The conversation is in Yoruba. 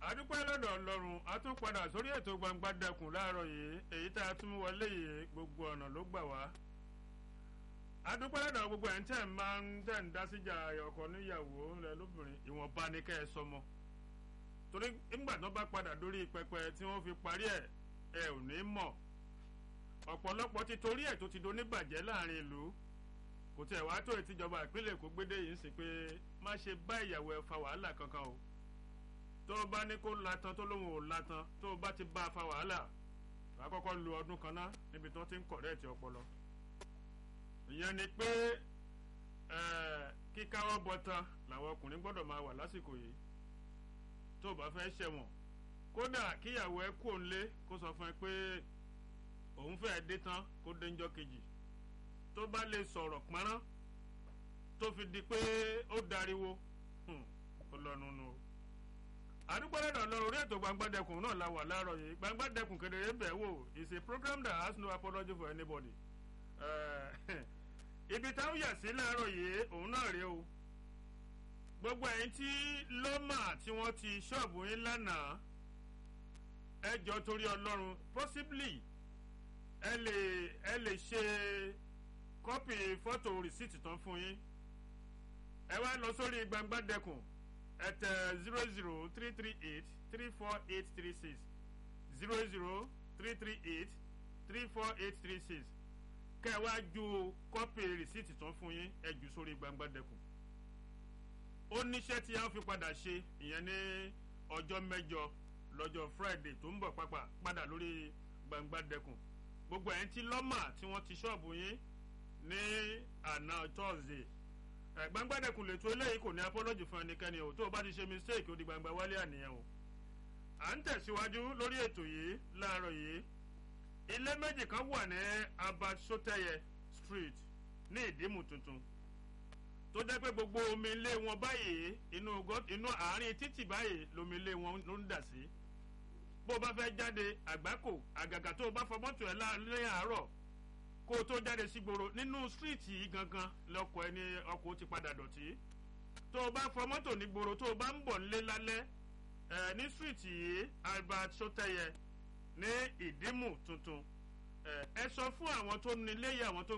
adúpẹ́ lọ́dọ̀ ọlọ́run a tún padà sórí ètò gbangba dẹkùn láàárọ̀ yìí èyí tá a tún wọlé yìí gbogbo ọ̀nà ló gbà wá adúpẹ́ lọ́dọ̀ gbogbo ẹ̀ ń tẹ̀ máa ń tẹ̀ ń dá síjà ọkọ níyàwó rẹ lóbìnrin ìwọ̀nba ni kẹ́ ẹ sọmọ torí nígbà tó bá padà dórí pẹpẹ tí wọ́n fi parí ẹ̀ ẹ ò ní mọ̀ ọ̀pọ̀lọpọ̀ ti torí ẹ̀ tó ti do níbàjẹ́ láàrin ìlú kò tẹ̀ wá tó ìtìjọba ìpínlẹ̀ Èkó gbédè yìí ń sìn pé má ṣe bá ìyàwó ẹ fa wàhálà kankan o tó o bá ní kó latan tó lóun ò latan tó o bá ti bá a fa wàhálà wà á kọ́kọ́ lu ọdún kan náà níbi tó ti ń kọ̀rẹ́ẹ̀tì ọpọlọ. ìyẹn ni pé kíkáwọ́ bọ̀tán làwọn ọkùnrin gbọ́dọ̀ máa wà lásìkò yìí tó o bá fẹ́ ṣẹ̀wọ̀n kódà kíyàwó ẹ kú òǹlé kó sọ fún ẹ pé òun fẹ́ dé tán kó dé ńjọ́ kejì tó bá lè sọ̀rọ̀ pọ́nrán tó fi di pé ó dariwo ó lọ́nu nù o àdúgbòlẹ́dọ̀ lọ orí ètò gbangbadẹkùn náà la wà láàárọ̀ yìí gbangbadẹkùn kedere bẹ̀ wò is a program that has no apology for anybody. ibi táwọn yà sí láàárọ̀ yìí òun náà rèé o gbogbo ẹ̀yin tí lọ́mà tí wọ́n ti ṣọ́ọ̀bù yín lánàá ẹ jọ torí ọlọ́run possibly ẹ lè ẹ lè ṣe kọ́pì fọ́tò rìsíìtì tán fún yín ẹ wá lọ sórí gbangbadẹkùn at zero zero three three eight three four eight three six zero zero three three eight three four eight three six kẹ́ ẹ wá ju kọ́pì rìsíìtì tán fún yín ẹ jù sórí gbangbadẹkùn ó níṣẹ́ tí a fi padà ṣe ìyẹn ní ọjọ́ mẹ́jọ lọ́jọ́ friday tó ń bọ̀ pápá padà lórí gbangbadẹkùn gbogbo ẹ̀ ń tí lọ́mà tí wọ́n ti ṣọ́ọ̀bù yín ní àná thursday gbangbadẹkùn lè tó eléyìí kò ní apology fún ẹnikẹ́ni o tó o bá ti ṣe mistake ó di gbangba wálé àníyàn o à ń tẹ̀síwájú lórí ètò yìí láàárọ̀ yìí ilé méjì kan wà ní abat soteye street ní ìdímù tuntun tó jẹ́ pé gbogbo omi ilé wọn báyìí inú inú àárín títì báyìí lomi ilé wọn ló ń dà sí bó o bá fẹ́ jáde àgbákò àgàgà tó o bá fọ mọ́tò ẹ̀ láàrin àárọ̀ kó o tó jáde sí gbòòrò nínú stíríìtì yìí gangan lọkọ̀ ẹni ọkọ̀ ti padà dọ̀tí tó o bá fọ mọ́tò ní gbòòrò tó o bá ń bọ̀ nílé lálẹ́ ẹ̀ ní stíríìtì yìí albert soteye ní ìdímù tuntun ẹ sọ fún àwọn tó nílé yìí àwọn tó